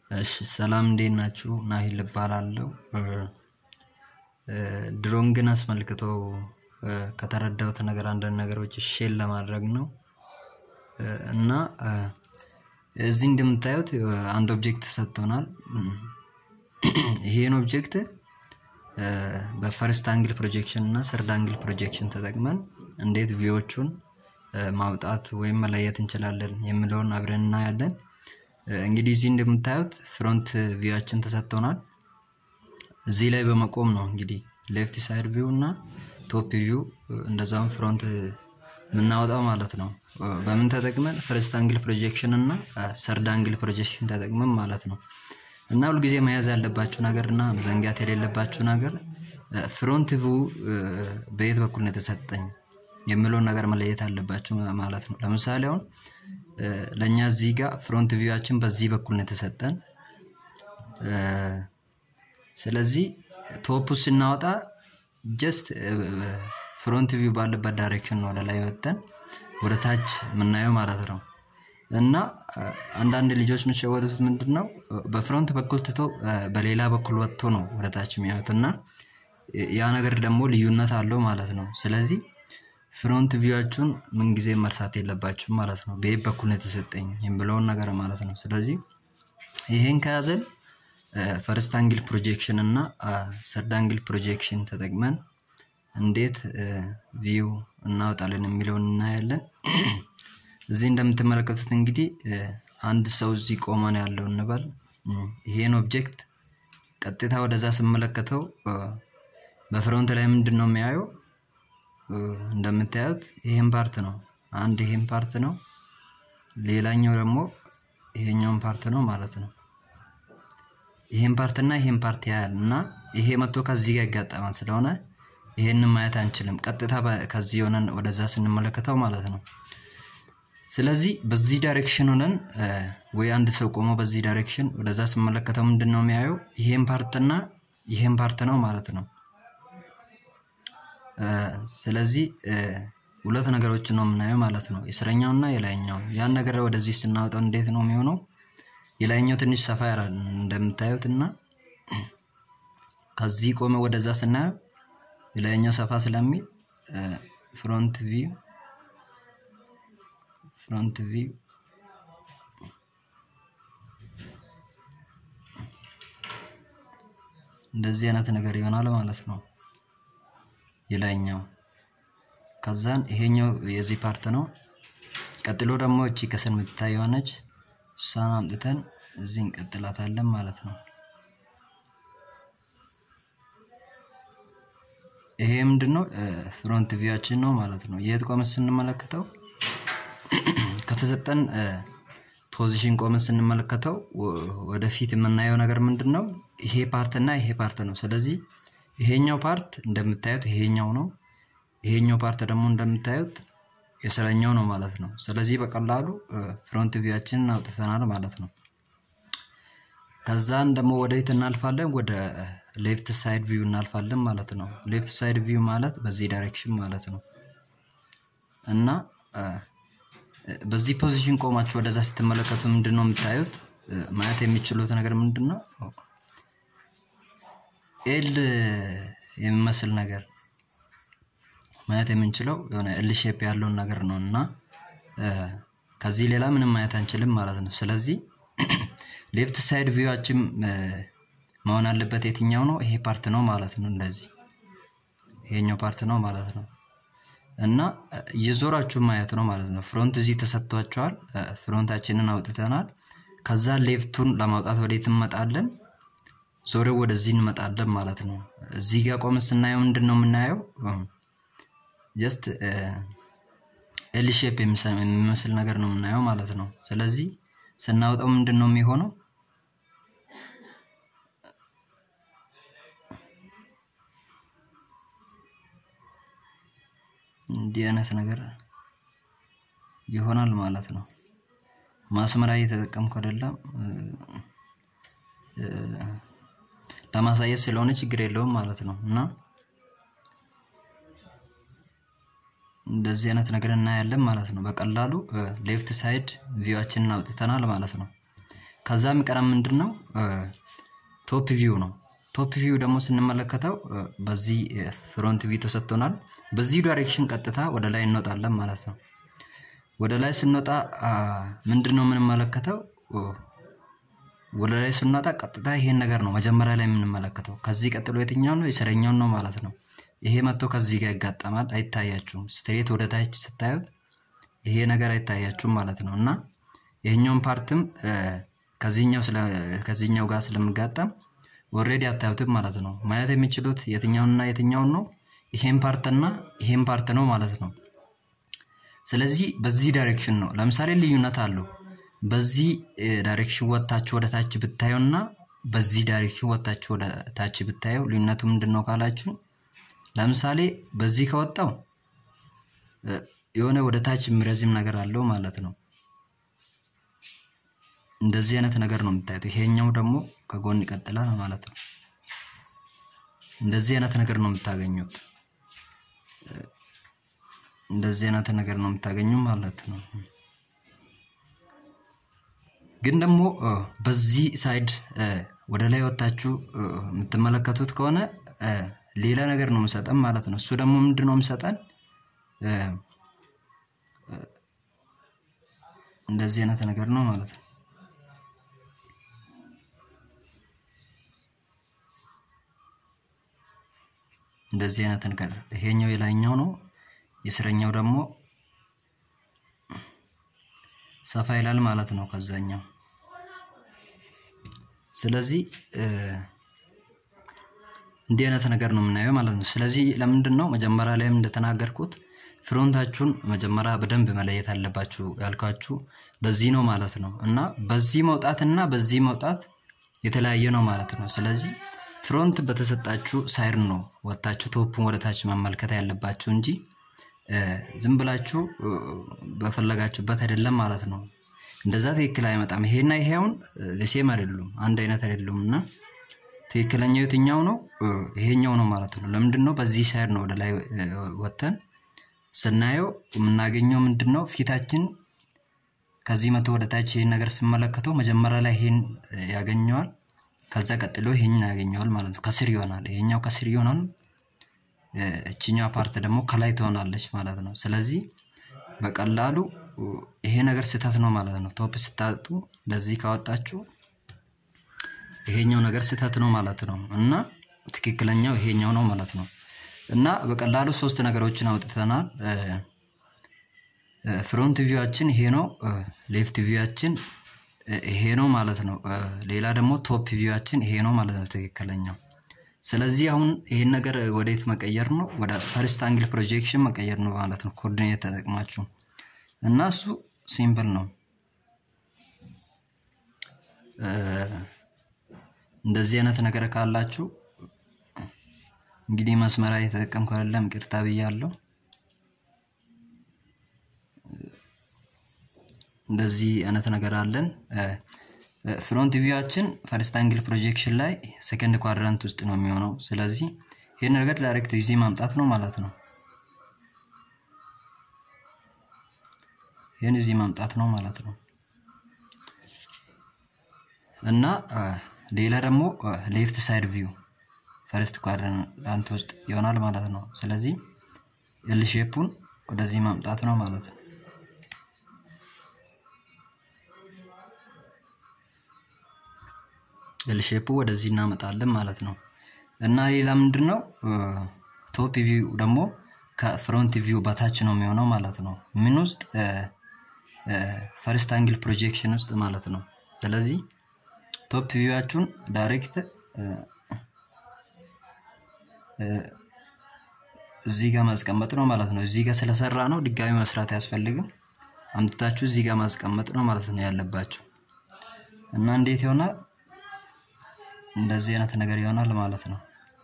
እሺ ሰላም እንዴት ናችሁ? ናሂል እባላለሁ። ድሮንግን አስመልክቶ ከተረዳሁት ነገር አንዳንድ ነገሮች ሼር ለማድረግ ነው እና እዚህ እንደምታዩት አንድ ኦብጀክት ተሰጥቶናል። ይሄን ኦብጀክት በፈርስት አንግል ፕሮጀክሽን እና ሰርድ አንግል ፕሮጀክሽን ተጠቅመን እንዴት ቪዎቹን ማውጣት ወይም መለየት እንችላለን የሚለውን አብረን እናያለን። እንግዲህ እዚህ እንደምታዩት ፍሮንት ቪዋችን ተሰጥቶናል። እዚህ ላይ በመቆም ነው እንግዲህ ሌፍት ሳይድ ቪው እና ቶፕ ቪው እንደዛውም ፍሮንት የምናወጣው ማለት ነው። በምን ተጠቅመን ፈርስት አንግል ፕሮጀክሽን እና ሰርድ አንግል ፕሮጀክሽን ተጠቅመን ማለት ነው። እና ሁልጊዜ መያዝ ያለባችሁ ነገር እና መዘንጋት የሌለባችሁ ነገር ፍሮንት ቪው በየት በኩል ነው የተሰጠኝ የሚለውን ነገር መለየት አለባችሁ ማለት ነው። ለምሳሌ አሁን ለእኛ እዚህ ጋር ፍሮንት ቪዋችን በዚህ በኩል ነው የተሰጠን። ስለዚህ ቶፕ ስናወጣ ጀስት ፍሮንት ቪው ባለበት ዳይሬክሽን ነው ወደ ላይ ወጥተን ወደ ታች የምናየው ማለት ነው። እና አንዳንድ ልጆች የሚሸወዱት ምንድን ነው በፍሮንት በኩል ትቶ በሌላ በኩል ወጥቶ ነው ወደ ታች የሚያዩት እና ያ ነገር ደግሞ ልዩነት አለው ማለት ነው። ስለዚህ ፍሮንት ቪዋችሁን ምንጊዜ መርሳት የለባችሁም ማለት ነው። በየት በኩል ነው የተሰጠኝ የሚለውን ነገር ማለት ነው። ስለዚህ ይሄን ከያዘን ፈርስት አንግል ፕሮጀክሽን እና ሰርድ አንግል ፕሮጀክሽን ተጠቅመን እንዴት ቪው እናወጣለን የሚለውን እናያለን። እዚህ እንደምትመለከቱት እንግዲህ አንድ ሰው እዚህ ቆሞ ነው ያለው እንበል። ይሄን ኦብጀክት ቀጥታ ወደዛ ስመለከተው በፍሮንት ላይ ምንድን ነው የሚያየው? እንደምታዩት ይሄን ፓርት ነው። አንድ ይሄን ፓርት ነው፣ ሌላኛው ደግሞ ይሄኛውን ፓርት ነው ማለት ነው። ይሄን ፓርት እና ይሄን ፓርት ያያል እና ይሄ መጥቶ ከዚህ ጋር ይጋጠማል። ስለሆነ ይሄንን ማየት አንችልም፣ ቀጥታ ከዚህ ሆነን ወደዛ ስንመለከተው ማለት ነው። ስለዚህ በዚህ ዳይሬክሽን ሆነን ወይ አንድ ሰው ቆሞ በዚህ ዳይሬክሽን ወደዛ ስመለከተው ምንድን ነው የሚያየው? ይሄን ፓርት እና ይሄን ፓርት ነው ማለት ነው። ስለዚህ ሁለት ነገሮች ነው የምናየው ማለት ነው፣ የስረኛው እና የላይኛው። ያን ነገር ወደዚህ ስናወጣው እንዴት ነው የሚሆነው? የላይኛው ትንሽ ሰፋ ያላል እንደምታዩት እና ከዚህ ቆመ ወደዛ ስናየው የላይኛው ሰፋ ስለሚል ፍሮንት ቪው ፍሮንት ቪው እንደዚህ አይነት ነገር ይሆናል ማለት ነው። የላይኛው ከዛን ይሄኛው የዚህ ፓርት ነው። ቀጥሎ ደግሞ እቺ ከስር የምትታይ የሆነች እሷን አምጥተን እዚህ እንቀጥላታለን ማለት ነው። ይሄ ምንድነው ፍሮንት ቪዋችን ነው ማለት ነው። የት ቆመን ስንመለከተው ከተሰጠን ፖዚሽን ቆመን ስንመለከተው ወደፊት የምናየው ነገር ምንድን ነው? ይሄ ፓርት እና ይሄ ፓርት ነው። ስለዚህ ይሄኛው ፓርት እንደምታዩት ይሄኛው ነው። ይሄኛው ፓርት ደግሞ እንደምታዩት የስረኛው ነው ማለት ነው። ስለዚህ በቀላሉ ፍሮንት ቪዋችንን አውጥተናል ማለት ነው። ከዛን ደግሞ ወደ የት እናልፋለን? ወደ ሌፍት ሳይድ ቪው እናልፋለን ማለት ነው። ሌፍት ሳይድ ቪው ማለት በዚህ ዳይሬክሽን ማለት ነው እና በዚህ ፖዚሽን ቆማችሁ ወደዛ ስትመለከቱ ምንድን ነው የምታዩት? ማየት የሚችሉት ነገር ምንድን ነው? ኤል የሚመስል ነገር ማየት የምንችለው የሆነ ኤል ሼፕ ያለውን ነገር ነው እና ከዚህ ሌላ ምንም ማየት አንችልም ማለት ነው። ስለዚህ ሌፍት ሳይድ ቪዋችን መሆን አለበት የትኛው ነው? ይሄ ፓርት ነው ማለት ነው። እንደዚህ ይሄኛው ፓርት ነው ማለት ነው እና እየዞራችሁ ማየት ነው ማለት ነው። ፍሮንት እዚህ ተሰጥቷቸዋል። ፍሮንታችንን አውጥተናል። ከዛ ሌፍቱን ለማውጣት ወዴት እንመጣለን? ዞሬው ወደዚህ እንመጣለን ማለት ነው። እዚህ ጋር ቆመን ስናየው ምንድን ነው የምናየው? ጀስት ኤል ሼፕ የሚመስል ነገር ነው የምናየው ማለት ነው። ስለዚህ ስናወጣው ምንድን ነው የሚሆነው? እንዲህ አይነት ነገር ይሆናል ማለት ነው። ማስመሪያ እየተጠቀምኩ አይደለም፣ ለማሳየት ስለሆነ ችግር የለውም ማለት ነው እና እንደዚህ አይነት ነገር እናያለን ማለት ነው። በቀላሉ ሌፍት ሳይድ ቪዋችንን አውጥተናል ማለት ነው። ከዛ የሚቀረም ምንድን ነው ቶፕ ቪው ነው። ቶፕ ቪው ደግሞ ስንመለከተው በዚህ ፍሮንት ቪው ተሰጥቶናል። በዚህ ዳይሬክሽን ቀጥታ ወደ ላይ እንወጣለን ማለት ነው። ወደ ላይ ስንወጣ ምንድን ነው የምንመለከተው? ወደ ላይ ስንወጣ ቀጥታ ይሄን ነገር ነው መጀመሪያ ላይ የምንመለከተው። ከዚህ ቀጥሎ የትኛው ነው? የስረኛውን ነው ማለት ነው። ይሄ መጥቶ ከዚህ ጋር ይጋጠማል። አይታያችሁም። ስትሬት ወደ ታች ስታዩት ይሄ ነገር አይታያችሁም ማለት ነው። እና ይሄኛውን ፓርትም ከዚህኛው ጋር ስለምጋጠም ኦልሬዲ አታዩትም ማለት ነው። ማየት የሚችሉት የትኛውንና የትኛውን ነው? ይሄን ፓርትና ይሄን ፓርት ነው ማለት ነው። ስለዚህ በዚህ ዳይሬክሽን ነው። ለምሳሌ ልዩነት አለው። በዚህ ዳይሬክሽን ወጥታችሁ ወደ ታች ብታዩና በዚህ ዳይሬክሽን ወጥታችሁ ወደ ታች ብታየው ልዩነቱ ምንድን ነው ካላችሁ፣ ለምሳሌ በዚህ ከወጣው የሆነ ወደ ታች የሚረዝም ነገር አለው ማለት ነው። እንደዚህ አይነት ነገር ነው የምታዩት። ይሄኛው ደግሞ ከጎን ይቀጥላል ማለት ነው። እንደዚህ አይነት ነገር ነው የምታገኙት። እንደዚህ አይነት ነገር ነው የምታገኙ ማለት ነው። ግን ደግሞ በዚህ ሳይድ ወደ ላይ ወጥታችሁ የምትመለከቱት ከሆነ ሌላ ነገር ነው የምሰጠን ማለት ነው። እሱ ደግሞ ምንድን ነው የምሰጠን? እንደዚህ አይነት ነገር ነው ማለት ነው። እንደዚህ አይነት ነገር ይሄኛው የላይኛው ነው። የስረኛው ደግሞ ሰፋ ይላል ማለት ነው ከዛኛው። ስለዚህ እንዲህ አይነት ነገር ነው የምናየው ማለት ነው። ስለዚህ ለምንድን ነው መጀመሪያ ላይም እንደተናገርኩት ፍሮንታችሁን መጀመሪያ በደንብ መለየት አለባችሁ ያልኳችሁ በዚህ ነው ማለት ነው። እና በዚህ መውጣት እና በዚህ መውጣት የተለያየ ነው ማለት ነው። ስለዚህ ፍሮንት በተሰጣችሁ ሳይድ ነው ወጥታችሁ ቶፑን ወደታች መመልከት ያለባችሁ እንጂ ዝም ብላችሁ በፈለጋችሁበት አይደለም ማለት ነው። እንደዛ ትክክል አይመጣም። ይሄና ይሄ አሁን ሴም አይደሉም፣ አንድ አይነት አይደሉም። እና ትክክለኛው የትኛው ነው? ይሄኛው ነው ማለት ነው። ለምንድን ነው በዚህ ሳይድ ነው ወደ ላይ ወጥተን ስናየው የምናገኘው ምንድን ነው? ፊታችን ከዚህ መቶ ወደ ታች ይህን ነገር ስመለከተው መጀመሪያ ላይ ይሄን ያገኘዋል፣ ከዛ ቀጥሎ ይሄን ያገኘዋል ማለት ነው። ከስር ይሆናል። ይሄኛው ከስር ይሆናል፣ እችኛዋ ፓርት ደግሞ ከላይ ትሆናለች ማለት ነው። ስለዚህ በቀላሉ ይሄ ነገር ስህተት ነው ማለት ነው። ቶፕ ስታጡ እንደዚህ ካወጣችሁ ይሄኛው ነገር ስህተት ነው ማለት ነው እና ትክክለኛው ይሄኛው ነው ማለት ነው። እና በቀላሉ ሶስት ነገሮችን አውጥተናል። ፍሮንት ቪዋችን ይሄ ነው። ሌፍት ቪዋችን ይሄ ነው ማለት ነው። ሌላ ደግሞ ቶፕ ቪዋችን ይሄ ነው ማለት ነው ትክክለኛው። ስለዚህ አሁን ይሄን ነገር ወዴት መቀየር ነው? ወደ ፈርስት አንግል ፕሮጀክሽን መቀየር ነው ማለት ነው። ኮኦርዲኔት ተጠቅማችሁ እና እሱ ሲምፕል ነው። እንደዚህ አይነት ነገር ካላችሁ እንግዲህ መስመራ የተጠቀምኩ አይደለም፣ ይቅርታ ብያለሁ። እንደዚህ አይነት ነገር አለን። ፍሮንት ቪዋችን ፈርስት አንግል ፕሮጀክሽን ላይ ሰከንድ ኳድራንት ውስጥ ነው የሚሆነው። ስለዚህ ይህን ነገር ዳይሬክት ጊዜ ማምጣት ነው ማለት ነው። ይህን እዚህ ማምጣት ነው ማለት ነው እና ሌላ ደግሞ ሌፍት ሳይድ ቪው ፈርስት ኳድራንት ውስጥ ይሆናል ማለት ነው። ስለዚህ ኤል ሼፑን ወደዚህ ማምጣት ነው ማለት ነው። ኤል ሼፑ ወደዚህ እናመጣለን ማለት ነው እና ሌላ ምንድን ነው ቶፕ ቪው ደግሞ ከፍሮንት ቪው በታች ነው የሚሆነው ማለት ነው። ምን ውስጥ ፈርስት አንግል ፕሮጀክሽን ውስጥ ማለት ነው። ስለዚህ ቶፕ ቪዋችሁን ዳይሬክት እዚህ ጋር ማስቀመጥ ነው ማለት ነው። እዚህ ጋር ስለሰራ ነው ድጋሚ መስራት አያስፈልግም። አምጥታችሁ እዚህ ጋር ማስቀመጥ ነው ማለት ነው ያለባችሁ እና እንዴት ይሆናል? እንደዚህ አይነት ነገር ይሆናል ማለት ነው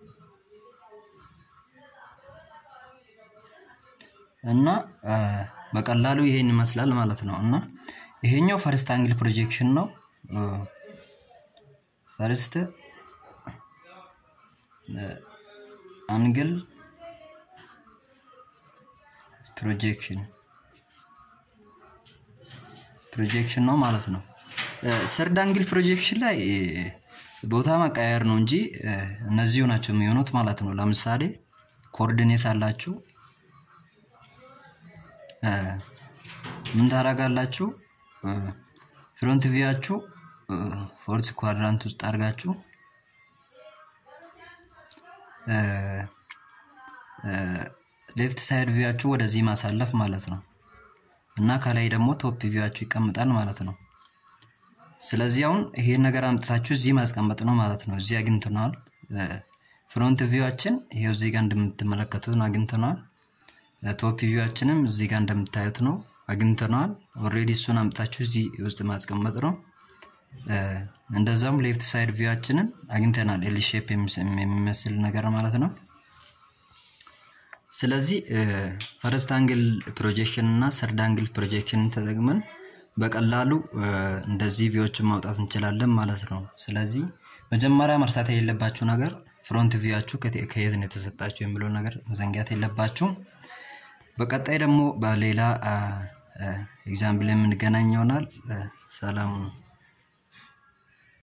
እና በቀላሉ ይሄን ይመስላል ማለት ነው እና ይሄኛው ፈርስት አንግል ፕሮጀክሽን ነው። ፈርስት አንግል ፕሮጀክሽን ፕሮጀክሽን ነው ማለት ነው። ሰርድ አንግል ፕሮጀክሽን ላይ ቦታ መቀየር ነው እንጂ እነዚሁ ናቸው የሚሆኑት ማለት ነው። ለምሳሌ ኮኦርዲኔት አላችሁ ምን ታደርጋላችሁ? ፍሮንት ቪያችሁ ፎርት ኳድራንት ውስጥ አድርጋችሁ ሌፍት ሳይድ ቪያችሁ ወደዚህ ማሳለፍ ማለት ነው እና ከላይ ደግሞ ቶፕ ቪያችሁ ይቀምጣል ማለት ነው። ስለዚህ አሁን ይሄን ነገር አምጥታችሁ እዚህ ማስቀመጥ ነው ማለት ነው። እዚህ አግኝተነዋል። ፍሮንት ቪዋችን ይሄው እዚህ ጋር እንደምትመለከቱት አግኝተነዋል። ቶፕ ቪዋችንም እዚህ ጋር እንደምታዩት ነው አግኝተነዋል። ኦልሬዲ እሱን አምጥታችሁ እዚህ ውስጥ ማስቀመጥ ነው። እንደዛም ሌፍት ሳይድ ቪዋችንን አግኝተናል። ኤል ሼፕ የሚመስል ነገር ማለት ነው። ስለዚህ ፈረስት አንግል ፕሮጀክሽን እና ሰርድ አንግል ፕሮጀክሽንን ተጠቅመን በቀላሉ እንደዚህ ቪዎችን ማውጣት እንችላለን ማለት ነው። ስለዚህ መጀመሪያ መርሳት የሌለባችሁ ነገር ፍሮንት ቪያችሁ ከየት ነው የተሰጣችሁ የሚለውን ነገር መዘንጋት የለባችሁም። በቀጣይ ደግሞ በሌላ ኤግዛምፕል የምንገናኝ ይሆናል። ሰላም ነው።